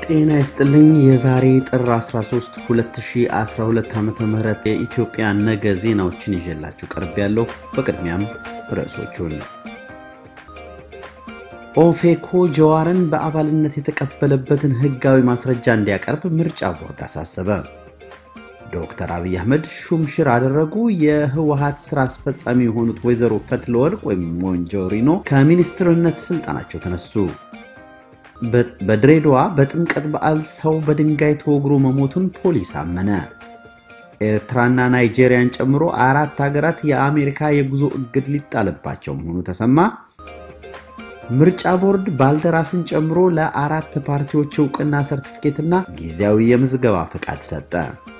ጤና ይስጥልኝ። የዛሬ ጥር 13 2012 ዓ ም የኢትዮጵያ ነገ ዜናዎችን ይዤላችሁ ቀርብ ያለው። በቅድሚያም ርዕሶቹን ኦፌኮ ጀዋርን በአባልነት የተቀበለበትን ሕጋዊ ማስረጃ እንዲያቀርብ ምርጫ ቦርድ አሳሰበ። ዶክተር አብይ አህመድ ሹምሽር አደረጉ። የህወሀት ስራ አስፈጻሚ የሆኑት ወይዘሮ ፈትለወርቅ ወይም ሞንጆሪኖ ከሚኒስትርነት ስልጣናቸው ተነሱ። በድሬዳዋ በጥምቀት በዓል ሰው በድንጋይ ተወግሮ መሞቱን ፖሊስ አመነ። ኤርትራና ናይጄሪያን ጨምሮ አራት ሀገራት የአሜሪካ የጉዞ እግድ ሊጣልባቸው መሆኑ ተሰማ። ምርጫ ቦርድ ባልደራስን ጨምሮ ለአራት ፓርቲዎች እውቅና ሰርቲፊኬትና ጊዜያዊ የምዝገባ ፈቃድ ሰጠ።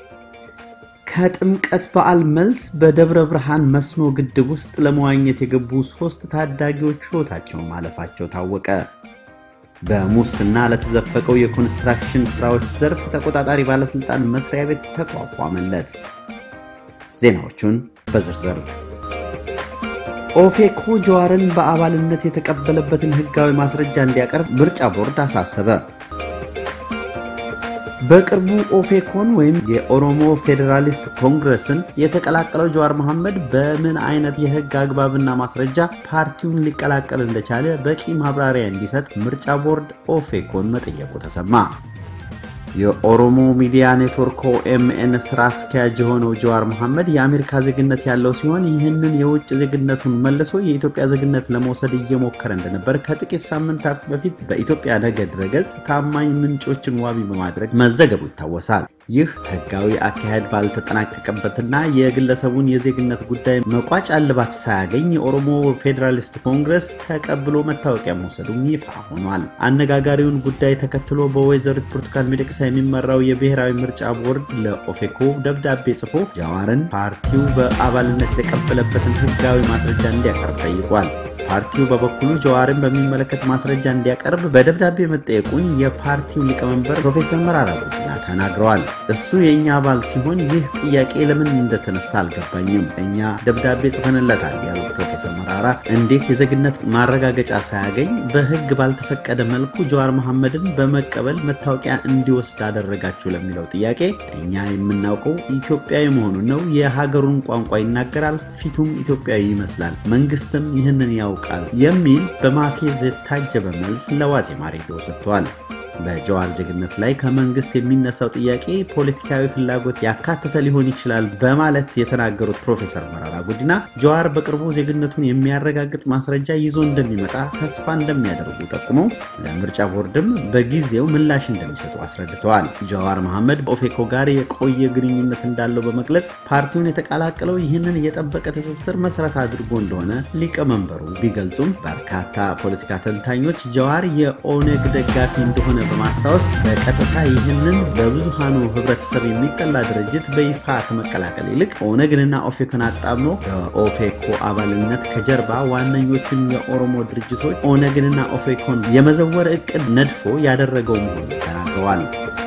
ከጥምቀት በዓል መልስ በደብረ ብርሃን መስኖ ግድብ ውስጥ ለመዋኘት የገቡ ሶስት ታዳጊዎች ሕይወታቸው ማለፋቸው ታወቀ። በሙስና ለተዘፈቀው የኮንስትራክሽን ስራዎች ዘርፍ ተቆጣጣሪ ባለስልጣን መስሪያ ቤት ተቋቋመለት። ዜናዎቹን በዝርዝር ኦፌኮ ጀዋርን በአባልነት የተቀበለበትን ሕጋዊ ማስረጃ እንዲያቀርብ ምርጫ ቦርድ አሳሰበ። በቅርቡ ኦፌኮን ወይም የኦሮሞ ፌዴራሊስት ኮንግረስን የተቀላቀለው ጀዋር መሐመድ በምን አይነት የህግ አግባብና ማስረጃ ፓርቲውን ሊቀላቀል እንደቻለ በቂ ማብራሪያ እንዲሰጥ ምርጫ ቦርድ ኦፌኮን መጠየቁ ተሰማ። የኦሮሞ ሚዲያ ኔትወርክ ኦኤምኤን ስራ አስኪያጅ የሆነው ጀዋር መሐመድ የአሜሪካ ዜግነት ያለው ሲሆን ይህንን የውጭ ዜግነቱን መልሶ የኢትዮጵያ ዜግነት ለመውሰድ እየሞከረ እንደነበር ከጥቂት ሳምንታት በፊት በኢትዮጵያ ነገ ድረገጽ ታማኝ ምንጮችን ዋቢ በማድረግ መዘገቡ ይታወሳል። ይህ ህጋዊ አካሄድ ባልተጠናቀቀበትና የግለሰቡን የዜግነት ጉዳይ መቋጫ እልባት ሳያገኝ የኦሮሞ ፌዴራሊስት ኮንግረስ ተቀብሎ መታወቂያ መውሰዱም ይፋ ሆኗል። አነጋጋሪውን ጉዳይ ተከትሎ በወይዘሪት ብርቱካን ሚደቅሳ የሚመራው የብሔራዊ ምርጫ ቦርድ ለኦፌኮ ደብዳቤ ጽፎ ጀዋርን ፓርቲው በአባልነት የተቀበለበትን ህጋዊ ማስረጃ እንዲያቀርብ ጠይቋል። ፓርቲው በበኩሉ ጀዋርን በሚመለከት ማስረጃ እንዲያቀርብ በደብዳቤ መጠየቁን የፓርቲው ሊቀመንበር ፕሮፌሰር መራራ ጉዲና ተናግረዋል። እሱ የእኛ አባል ሲሆን ይህ ጥያቄ ለምን እንደተነሳ አልገባኝም። እኛ ደብዳቤ ጽፈንለታል ያሉት ፕሮፌሰር መራራ እንዴት የዜግነት ማረጋገጫ ሳያገኝ በህግ ባልተፈቀደ መልኩ ጀዋር መሐመድን በመቀበል መታወቂያ እንዲወስድ አደረጋችሁ ለሚለው ጥያቄ እኛ የምናውቀው ኢትዮጵያዊ መሆኑን ነው። የሀገሩን ቋንቋ ይናገራል፣ ፊቱም ኢትዮጵያዊ ይመስላል። መንግስትም ይህንን ያው ቃል የሚል በማፌዝ የታጀበ መልስ ለዋዜማ ሬዲዮ ሰጥቷል። በጀዋር ዜግነት ላይ ከመንግስት የሚነሳው ጥያቄ ፖለቲካዊ ፍላጎት ያካተተ ሊሆን ይችላል በማለት የተናገሩት ፕሮፌሰር መራራ ጉዲና ጀዋር በቅርቡ ዜግነቱን የሚያረጋግጥ ማስረጃ ይዞ እንደሚመጣ ተስፋ እንደሚያደርጉ ጠቁመው ለምርጫ ቦርድም በጊዜው ምላሽ እንደሚሰጡ አስረድተዋል። ጀዋር መሐመድ በኦፌኮ ጋር የቆየ ግንኙነት እንዳለው በመግለጽ ፓርቲውን የተቀላቀለው ይህንን የጠበቀ ትስስር መሰረት አድርጎ እንደሆነ ሊቀመንበሩ ቢገልጹም በርካታ ፖለቲካ ተንታኞች ጀዋር የኦነግ ደጋፊ እንደሆነ በማስታወስ በቀጥታ ይህንን በብዙሃኑ ህብረተሰብ የሚጠላ ድርጅት በይፋ ከመቀላቀል ይልቅ ኦነግንና ኦፌኮን አጣምሮ በኦፌኮ አባልነት ከጀርባ ዋነኞቹን የኦሮሞ ድርጅቶች ኦነግንና ኦፌኮን የመዘወር እቅድ ነድፎ ያደረገው መሆኑን ተናግረዋል።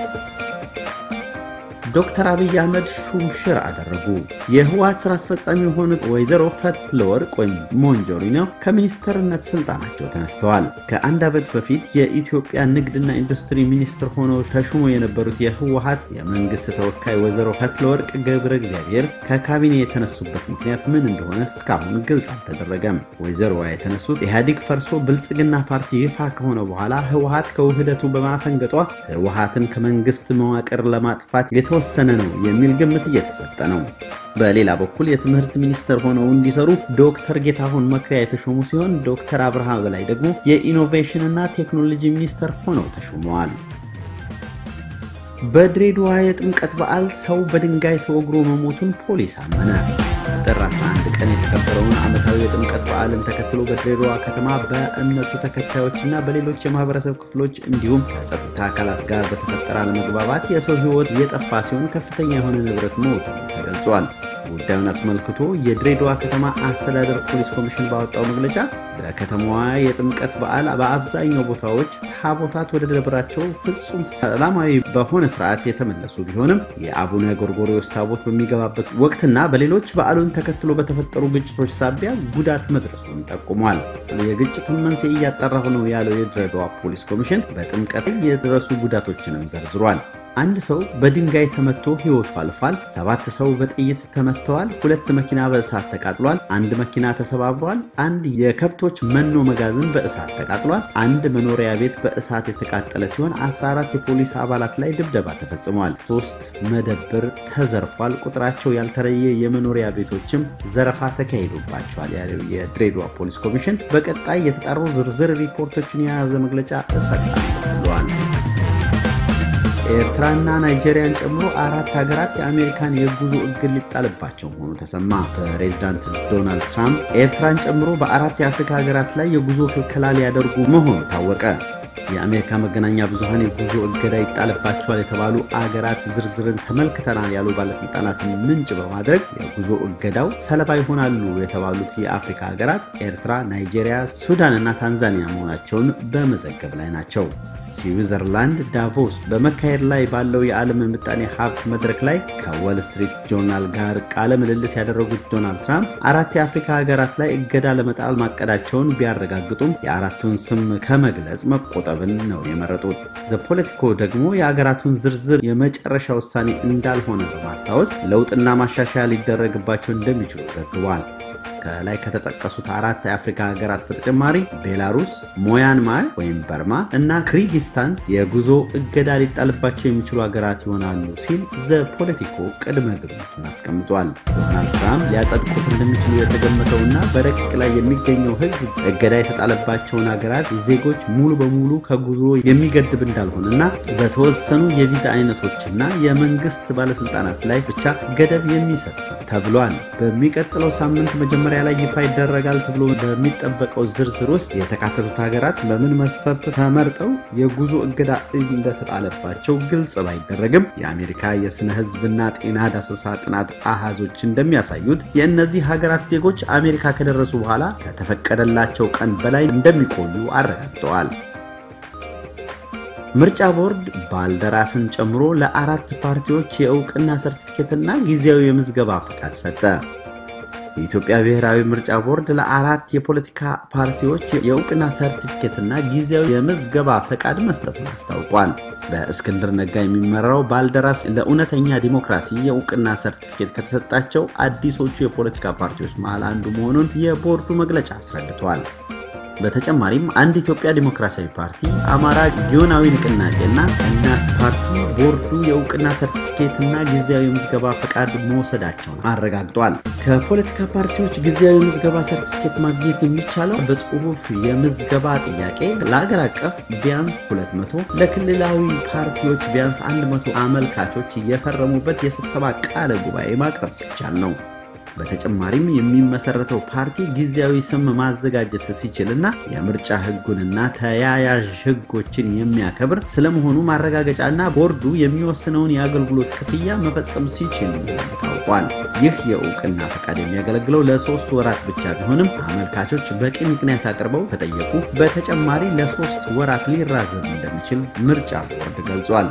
ዶክተር አብይ አህመድ ሹምሽር አደረጉ። የህወሀት ስራ አስፈጻሚ የሆኑት ወይዘሮ ፈትለወርቅ ወይም ሞንጆሪኖ ከሚኒስትርነት ስልጣናቸው ተነስተዋል። ከአንድ ዓመት በፊት የኢትዮጵያ ንግድና ኢንዱስትሪ ሚኒስትር ሆነው ተሹሞ የነበሩት የህወሀት የመንግስት ተወካይ ወይዘሮ ፈትለወርቅ ገብረ እግዚአብሔር ከካቢኔ የተነሱበት ምክንያት ምን እንደሆነ እስካሁን ግልጽ አልተደረገም። ወይዘሮዋ የተነሱት ኢህአዴግ ፈርሶ ብልጽግና ፓርቲ ይፋ ከሆነ በኋላ ህወሀት ከውህደቱ በማፈንገጧ ህወሀትን ከመንግስት መዋቅር ለማጥፋት የተወሰነ ነው የሚል ግምት እየተሰጠ ነው። በሌላ በኩል የትምህርት ሚኒስትር ሆነው እንዲሰሩ ዶክተር ጌታሁን መክሪያ የተሾሙ ሲሆን ዶክተር አብርሃ በላይ ደግሞ የኢኖቬሽን እና ቴክኖሎጂ ሚኒስትር ሆነው ተሾመዋል። በድሬዳዋ የጥምቀት በዓል ሰው በድንጋይ ተወግሮ መሞቱን ፖሊስ አመነ። ጥር 11 ቀን የተከበረውን ዓመታዊ የጥምቀት በዓልን ተከትሎ በድሬዳዋ ከተማ በእምነቱ ተከታዮችና በሌሎች የማህበረሰብ ክፍሎች እንዲሁም ከጸጥታ አካላት ጋር በተፈጠረ አለመግባባት የሰው ሕይወት እየጠፋ ሲሆን ከፍተኛ የሆነ ንብረት መውደሙ ተገልጿል። ጉዳዩን አስመልክቶ የድሬዳዋ ከተማ አስተዳደር ፖሊስ ኮሚሽን ባወጣው መግለጫ በከተማዋ የጥምቀት በዓል በአብዛኛው ቦታዎች ታቦታት ወደ ደብራቸው ፍጹም ሰላማዊ በሆነ ስርዓት የተመለሱ ቢሆንም የአቡነ ጎርጎርዮስ ታቦት በሚገባበት ወቅትና በሌሎች በዓሉን ተከትሎ በተፈጠሩ ግጭቶች ሳቢያ ጉዳት መድረሱን ጠቁሟል። የግጭቱን መንስኤ እያጣራሁ ነው ያለው የድሬዳዋ ፖሊስ ኮሚሽን በጥምቀት የደረሱ ጉዳቶችንም ዘርዝሯል። አንድ ሰው በድንጋይ ተመቶ ሕይወቱ አልፏል። ሰባት ሰው በጥይት ተመትተዋል። ሁለት መኪና በእሳት ተቃጥሏል። አንድ መኪና ተሰባብሯል። አንድ የከብቶች መኖ መጋዘን በእሳት ተቃጥሏል። አንድ መኖሪያ ቤት በእሳት የተቃጠለ ሲሆን 14 የፖሊስ አባላት ላይ ድብደባ ተፈጽሟል። ሶስት መደብር ተዘርፏል። ቁጥራቸው ያልተለየ የመኖሪያ ቤቶችም ዘረፋ ተካሂዶባቸዋል ያለው የድሬዳዋ ፖሊስ ኮሚሽን በቀጣይ የተጣሩ ዝርዝር ሪፖርቶችን የያዘ መግለጫ እሰጣለሁ ብሏል። ኤርትራና ናይጄሪያን ጨምሮ አራት ሀገራት የአሜሪካን የጉዞ እግድ ሊጣልባቸው መሆኑ ተሰማ። ፕሬዚዳንት ዶናልድ ትራምፕ ኤርትራን ጨምሮ በአራት የአፍሪካ ሀገራት ላይ የጉዞ ክልከላ ሊያደርጉ መሆኑ ታወቀ። የአሜሪካ መገናኛ ብዙሃን የጉዞ እገዳ ይጣልባቸዋል የተባሉ አገራት ዝርዝርን ተመልክተናል ያሉ ባለስልጣናትን ምንጭ በማድረግ የጉዞ እገዳው ሰለባ ይሆናሉ የተባሉት የአፍሪካ ሀገራት ኤርትራ፣ ናይጄሪያ፣ ሱዳን እና ታንዛኒያ መሆናቸውን በመዘገብ ላይ ናቸው። ስዊዘርላንድ ዳቮስ በመካሄድ ላይ ባለው የዓለም ምጣኔ ሀብት መድረክ ላይ ከወል ስትሪት ጆርናል ጋር ቃለ ምልልስ ያደረጉት ዶናልድ ትራምፕ አራት የአፍሪካ ሀገራት ላይ እገዳ ለመጣል ማቀዳቸውን ቢያረጋግጡም የአራቱን ስም ከመግለጽ መቆጠብን ነው የመረጡት። ዘፖለቲኮ ደግሞ የሀገራቱን ዝርዝር የመጨረሻ ውሳኔ እንዳልሆነ በማስታወስ ለውጥና ማሻሻያ ሊደረግባቸው እንደሚችሉ ዘግቧል። ከላይ ከተጠቀሱት አራት የአፍሪካ ሀገራት በተጨማሪ ቤላሩስ፣ ሞያንማር ወይም በርማ እና ክሪጊስታን የጉዞ እገዳ ሊጣልባቸው የሚችሉ ሀገራት ይሆናሉ ሲል ዘፖለቲኮ ቅድመ ግምቱን አስቀምጧል። ዶናልድ ትራምፕ ሊያጸድቁት እንደሚችሉ የተገመተውና በረቂቅ ላይ የሚገኘው ሕግ እገዳ የተጣለባቸውን ሀገራት ዜጎች ሙሉ በሙሉ ከጉዞ የሚገድብ እንዳልሆነና በተወሰኑ የቪዛ አይነቶችና የመንግስት ባለስልጣናት ላይ ብቻ ገደብ የሚሰጥ ነው ተብሏል። በሚቀጥለው ሳምንት መጀመሪያ ላይ ይፋ ይደረጋል ተብሎ በሚጠበቀው ዝርዝር ውስጥ የተካተቱት ሀገራት በምን መስፈርት ተመርጠው የጉዞ እገዳ እንደተጣለባቸው ግልጽ ባይደረግም የአሜሪካ የስነ ህዝብና ጤና ዳሰሳ ጥናት አሃዞች እንደሚያሳዩት የእነዚህ ሀገራት ዜጎች አሜሪካ ከደረሱ በኋላ ከተፈቀደላቸው ቀን በላይ እንደሚቆዩ አረጋግጠዋል። ምርጫ ቦርድ ባልደራስን ጨምሮ ለአራት ፓርቲዎች የእውቅና ሰርቲፊኬትና ጊዜያዊ የምዝገባ ፈቃድ ሰጠ። የኢትዮጵያ ብሔራዊ ምርጫ ቦርድ ለአራት የፖለቲካ ፓርቲዎች የእውቅና ሰርቲፊኬትና ጊዜያዊ የምዝገባ ፈቃድ መስጠቱን አስታውቋል። በእስክንድር ነጋ የሚመራው ባልደራስ ለእውነተኛ ዲሞክራሲ የእውቅና ሰርቲፊኬት ከተሰጣቸው አዲሶቹ የፖለቲካ ፓርቲዎች መሃል አንዱ መሆኑን የቦርዱ መግለጫ አስረድቷል። በተጨማሪም አንድ ኢትዮጵያ ዲሞክራሲያዊ ፓርቲ፣ አማራ ጊዮናዊ ንቅናቄና እናት ፓርቲ ቦርዱ የእውቅና ሰርቲፊኬትና ጊዜያዊ ምዝገባ ፈቃድ መውሰዳቸውን አረጋግጧል። ከፖለቲካ ፓርቲዎች ጊዜያዊ ምዝገባ ሰርቲፊኬት ማግኘት የሚቻለው በጽሁፍ የምዝገባ ጥያቄ ለአገር አቀፍ ቢያንስ 200 ለክልላዊ ፓርቲዎች ቢያንስ 100 አመልካቾች የፈረሙበት የስብሰባ ቃለ ጉባኤ ማቅረብ ሲቻል ነው። በተጨማሪም የሚመሰረተው ፓርቲ ጊዜያዊ ስም ማዘጋጀት ሲችልና የምርጫ ሕጉንና ተያያዥ ሕጎችን የሚያከብር ስለመሆኑ ማረጋገጫና ቦርዱ የሚወስነውን የአገልግሎት ክፍያ መፈጸም ሲችል ታውቋል። ይህ የእውቅና ፈቃድ የሚያገለግለው ለሶስት ወራት ብቻ ቢሆንም አመልካቾች በቂ ምክንያት አቅርበው ከጠየቁ በተጨማሪ ለሶስት ወራት ሊራዘም እንደሚችል ምርጫ ቦርድ ገልጿል።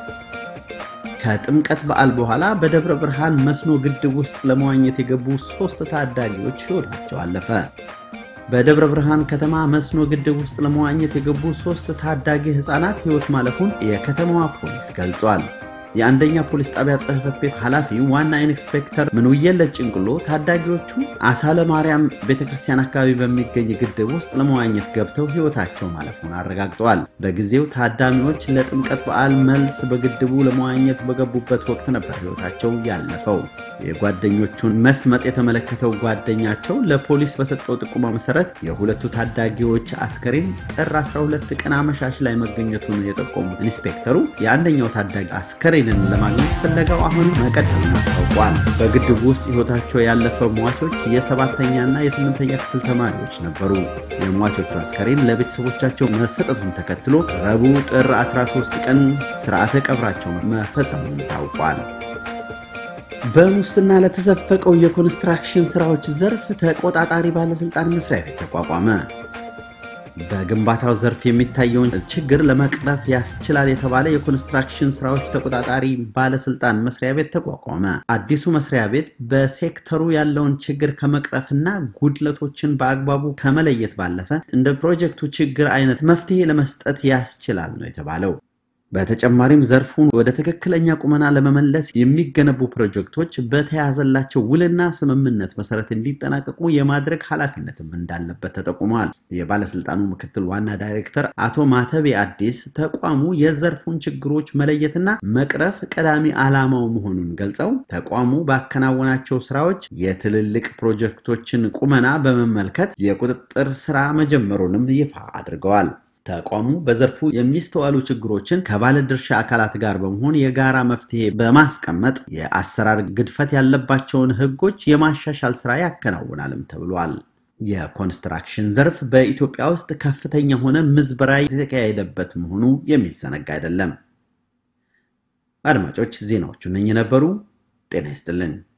ከጥምቀት በዓል በኋላ በደብረ ብርሃን መስኖ ግድብ ውስጥ ለመዋኘት የገቡ ሶስት ታዳጊዎች ሕይወታቸው አለፈ። በደብረ ብርሃን ከተማ መስኖ ግድብ ውስጥ ለመዋኘት የገቡ ሶስት ታዳጊ ሕፃናት ሕይወት ማለፉን የከተማዋ ፖሊስ ገልጿል። የአንደኛ ፖሊስ ጣቢያ ጽሕፈት ቤት ኃላፊ ዋና ኢንስፔክተር ምንውየለት ጭንቅሎ ታዳጊዎቹ አሳለ ማርያም ቤተክርስቲያን አካባቢ በሚገኝ ግድብ ውስጥ ለመዋኘት ገብተው ሕይወታቸው ማለፉን አረጋግጠዋል። በጊዜው ታዳሚዎች ለጥምቀት በዓል መልስ በግድቡ ለመዋኘት በገቡበት ወቅት ነበር ሕይወታቸው ያለፈው። የጓደኞቹን መስመጥ የተመለከተው ጓደኛቸው ለፖሊስ በሰጠው ጥቁማ መሰረት የሁለቱ ታዳጊዎች አስከሬን ጥር 12 ቀን አመሻሽ ላይ መገኘቱን የጠቆሙት ኢንስፔክተሩ የአንደኛው ታዳጊ አስከሬንን ለማግኘት ፍለጋው አሁንም መቀጠሉን አስታውቋል። በግድቡ ውስጥ ሕይወታቸው ያለፈ ሟቾች የሰባተኛና የስምንተኛ ክፍል ተማሪዎች ነበሩ። የሟቾቹ አስከሬን ለቤተሰቦቻቸው መሰጠቱን ተከትሎ ረቡዕ ጥር 13 ቀን ስርዓተ ቀብራቸው መፈጸሙን ታውቋል። በሙስና ለተዘፈቀው የኮንስትራክሽን ስራዎች ዘርፍ ተቆጣጣሪ ባለስልጣን መስሪያ ቤት ተቋቋመ። በግንባታው ዘርፍ የሚታየውን ችግር ለመቅረፍ ያስችላል የተባለ የኮንስትራክሽን ስራዎች ተቆጣጣሪ ባለስልጣን መስሪያ ቤት ተቋቋመ። አዲሱ መስሪያ ቤት በሴክተሩ ያለውን ችግር ከመቅረፍና ጉድለቶችን በአግባቡ ከመለየት ባለፈ እንደ ፕሮጀክቱ ችግር አይነት መፍትሄ ለመስጠት ያስችላል ነው የተባለው። በተጨማሪም ዘርፉን ወደ ትክክለኛ ቁመና ለመመለስ የሚገነቡ ፕሮጀክቶች በተያዘላቸው ውልና ስምምነት መሰረት እንዲጠናቀቁ የማድረግ ኃላፊነትም እንዳለበት ተጠቁሟል። የባለስልጣኑ ምክትል ዋና ዳይሬክተር አቶ ማተቤ አዲስ ተቋሙ የዘርፉን ችግሮች መለየትና መቅረፍ ቀዳሚ ዓላማው መሆኑን ገልጸው ተቋሙ ባከናወናቸው ስራዎች የትልልቅ ፕሮጀክቶችን ቁመና በመመልከት የቁጥጥር ስራ መጀመሩንም ይፋ አድርገዋል። ተቋሙ በዘርፉ የሚስተዋሉ ችግሮችን ከባለድርሻ አካላት ጋር በመሆን የጋራ መፍትሄ በማስቀመጥ የአሰራር ግድፈት ያለባቸውን ሕጎች የማሻሻል ስራ ያከናውናልም ተብሏል። የኮንስትራክሽን ዘርፍ በኢትዮጵያ ውስጥ ከፍተኛ ሆነ ምዝበራ የተካሄደበት መሆኑ የሚዘነጋ አይደለም። አድማጮች ዜናዎቹ እነኚህ ነበሩ። ጤና ይስጥልን።